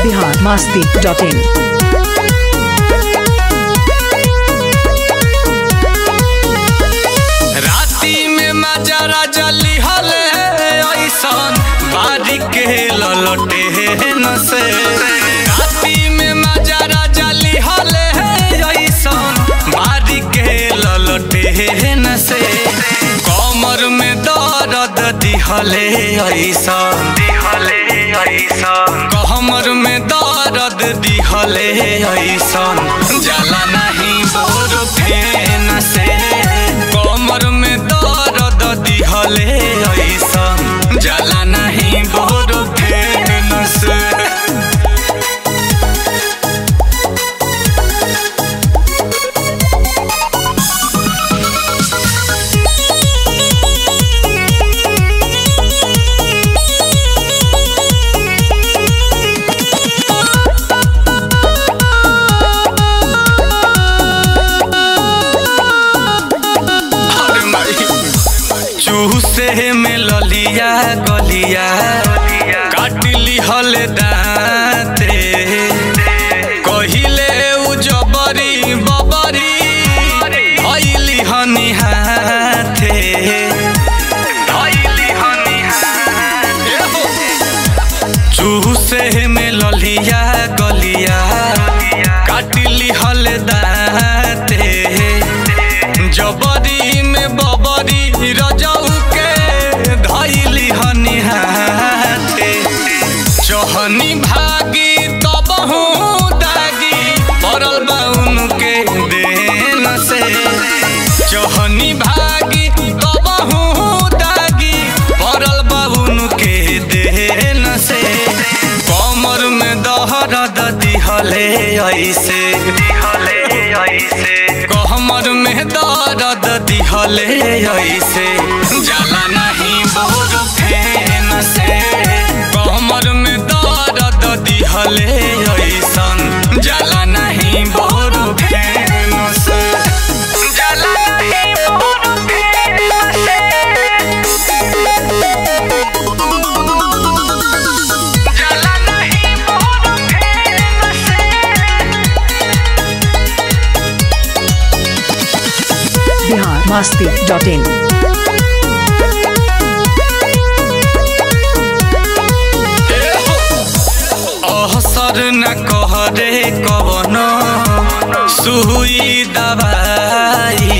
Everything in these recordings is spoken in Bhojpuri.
बिहार मस्ती डॉट इन राती में मजरा जली हले ऐसन बारी के ललटे न से राती में मजरा जली हले ऐसन बारी के ललटे न से कमर में दर्द दिहले ऐसन दिहले ऐसन कमर में दर्द दिहले ऐसन जाला नहीं बोर फेन से कमर में दर्द दिहले ऐसन जाला नहीं बोर फेन से अरे माई चूसे में ललिया गलिया काट लिहल दाते कहिले उ जबरी बबरी धैली हनी हाथे धैली हनी हाथे चूसे में ललिया गलिया काट लिहल दाते जबरी में बबरी रजऊ के धैली हनी हाथे चहनी भागी तबहू दागी पड़ल बाउन के देन से चहनी भागी तबहू दागी पड़ल बाउन के देन से कमर में दहरद दिहले ऐसे दिहले ऐसे कमर में दर्द दिहले ऐसे जाला नहीं बोर फेन से कमर में दर्द दिहले ऐसन जाला नहीं बोर फेन से जाला नहीं बोर फेन से जाला नहीं बोर फेन से बिहार मस्ती डॉट इन असर न कहरे कवन सुई दवाई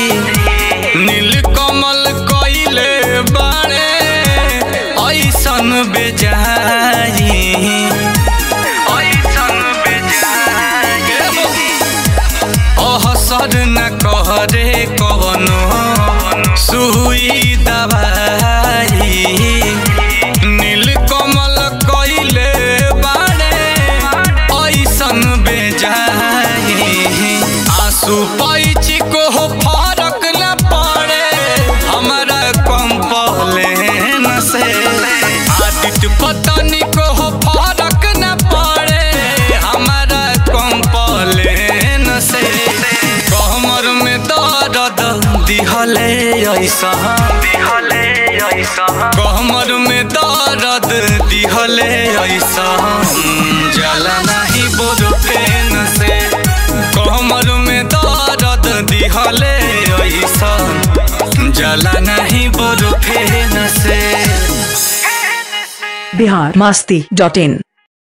नीलकमल कइले बाड़े ऐसन बेजाई ऐसन बेजाई असर न कहरे कवनो सुई दवाई नीलकमल कइले बाड़े ऐसन बेजाई आंसू पैची को फरक न पड़े हमारा कंपलेन से आदित्य पतनी को फरक न पड़े हमारा कंपलेन से कमर में दर्द दिहले ऐसा दिहले ऐसा कमर में दर्द दिहले ऐसा जला नहीं बोल फेन से कमर में दर्द दिहले ऐसा जला नहीं बोल फेन से बिहार मस्ती डॉट इन